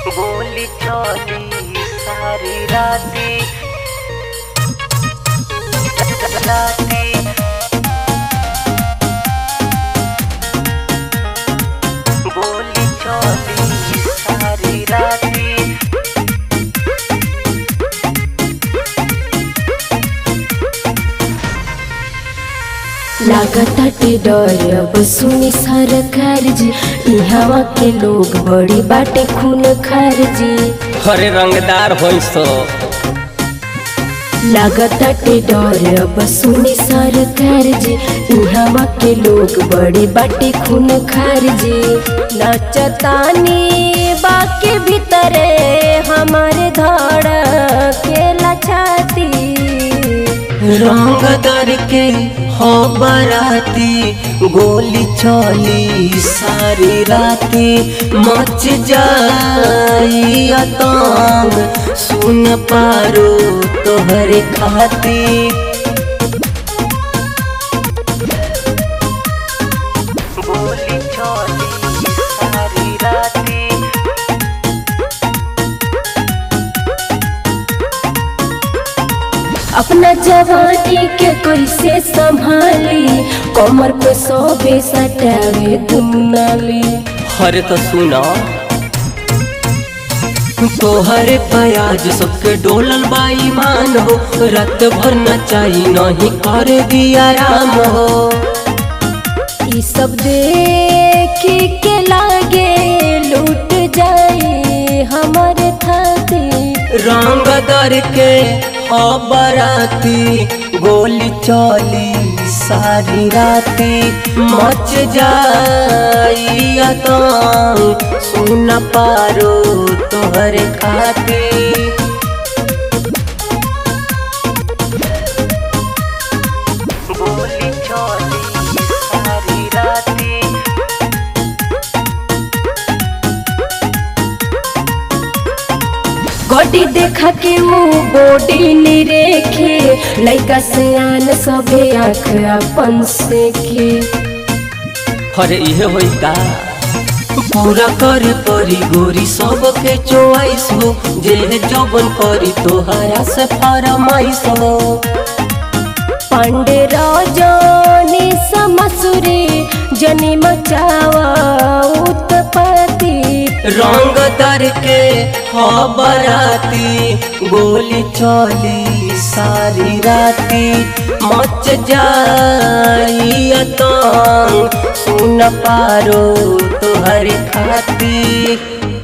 गोली चली सारी राती राती गोली चली सारी राती लागताटे डर अब सुनी सरकार जी इहवा के लोग बड़ी बाटे खून खार जी हरे रंगदार होई सो लागताटे डर अब सुनी सरकार जी इहवा के लोग बड़ी बाटे खून खार जी नचतानी बाके भीतरे हमारे धड़ के लछाती रंग दर के हो बराती गोली चली सारी राती मच जाई अतंग सुन पारो तोहरे खाती गोली चली सारी राती अपना जवानी के कैसे संभाली कमर पे सोबे सटावे दुनाली हरे तो सुना तोहरे प्याज सबके डोलल बाई मान हो रात भर नचाई नहीं कर दिया राम हो ई सब देखी के लागे लूट जाई हमारे थाती रंग दर के हो बराती गोली चली सारी राती मच जाई अतंग सुन पारो तोहरे खाती गोली चली सारी राती गोडी देखा के वो बॉडी निरेखे लइका से आन सबे आँख अपन से के हरे इहे होई का पूरा करे परी गोरी सबके चोइस हो जे जबन करी तोहरा से फरमाइश हो पांडे रजनी समसुरी जनी मचावा उत्पत्ति रंग दर के हो बराती गोली चली सारी राती मच जाई अतंग सुन पारो तोहरे खाती